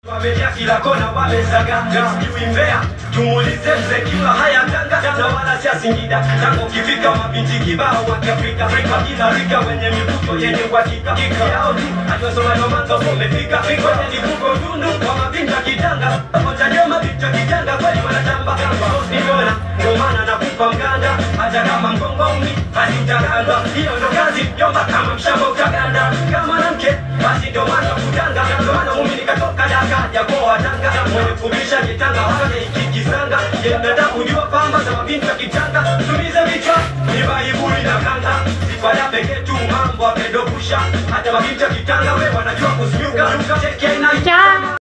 Wamejaa kila kona wamesaga sijui Mbeya tumuulize mzee kiwa haya Tanga na wala sia Singida tangu ukifika mabinti kibao wa Kiafrika Afrika kila rika wenye mivuto yenye uhakika kika yao tu aliosoma ndo mwanzo umefika fiko ni kuko tundu kwa mabinti wa Kitanga moja ndio mabinti wa Kitanga kweli wanatamba niona ndio maana nakupa mganda hata kama mgongo umi basi utakandwa hiyo ndo kazi jomba kama mshamba utaganda kama mwanamke basi ndio maana kutanga ndio maana mimi nikatoka Daka ya kwa Tanga mwenye kubisha kitanga hadi ikikisanga yenenda kujua pamba za mabinti wa Kitanga tumize vichwa ni baibuli na kanga sifada pekee tu mambo amedogusha hata mabinti wa Kitanga wewe wanajua kusinyuka cheki aina